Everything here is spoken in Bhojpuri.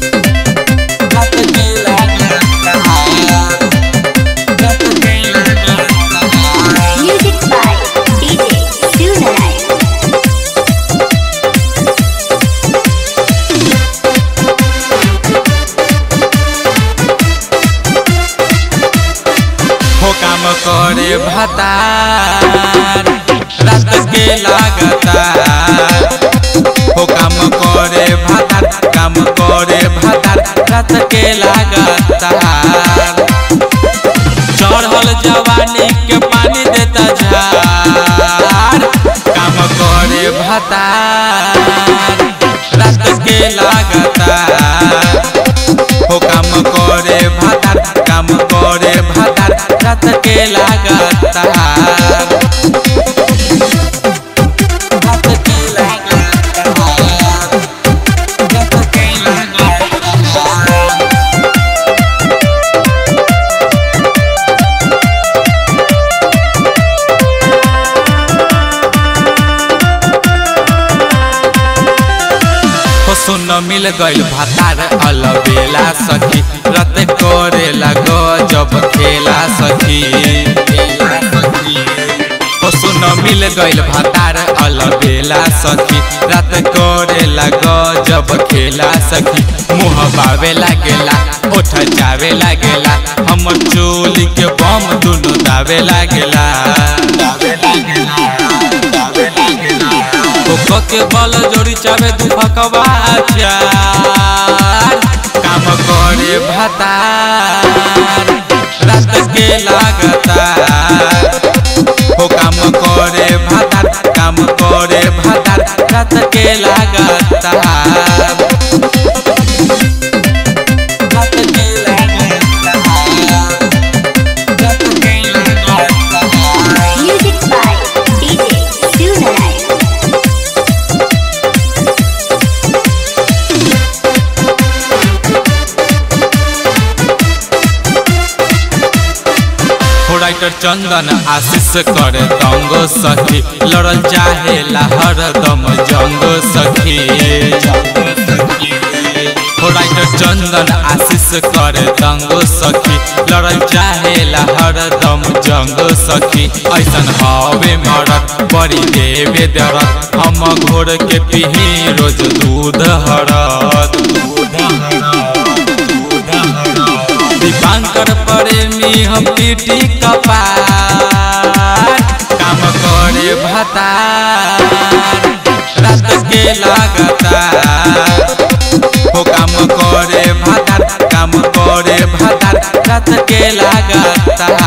रात के लागता रात के लागता Music by DJ Sunalai. हो काम करे भतार रात के लागता हो काम करे भतार काम करे भतार रात के लागता चढ़ल जवानी के पानी देता झार काम करे भतार रात के लागता हो काम करे भातार काम करे भातार रात के लागता रात के लागता रात के लागता हो सुन मिल गइल भातार अलबेला सखी रत करेला गजब खेला सखी हो सुन मिल गइल भातार अलबेला सखी रत करेला गजब खेला सखी मुँह बावे लागेला ओठ जावे लागेला हमर चोली के बम दुनु दावे लागेला दावे लागेला दावे लागेला कोको के बल जोड़ी चावे दू फकवा चार काम करे भतार रात के लागता हो काम करे भतार काम करे भतार रात के लागता रात के लागता रात के लागता Music by DJ Sunalai. हो राइटर चंदन आशीष करे दंगो सखी लड़ल चाहे हरदम जंगो सखी हो राइटर चंदन आशीष करे दंगो सखी लड़ल चाहे हरदम जंगो सखी ऐसन हवे मरत बड़ी देवे दरत हम घोर के पीही रोज दूध हरत दूध हरत दूध हरत दीपांकर प्रेमी हम पीटी कपार काम करे भतार रात के लागता हो काम करे भतार काम करे भतार रात के लागता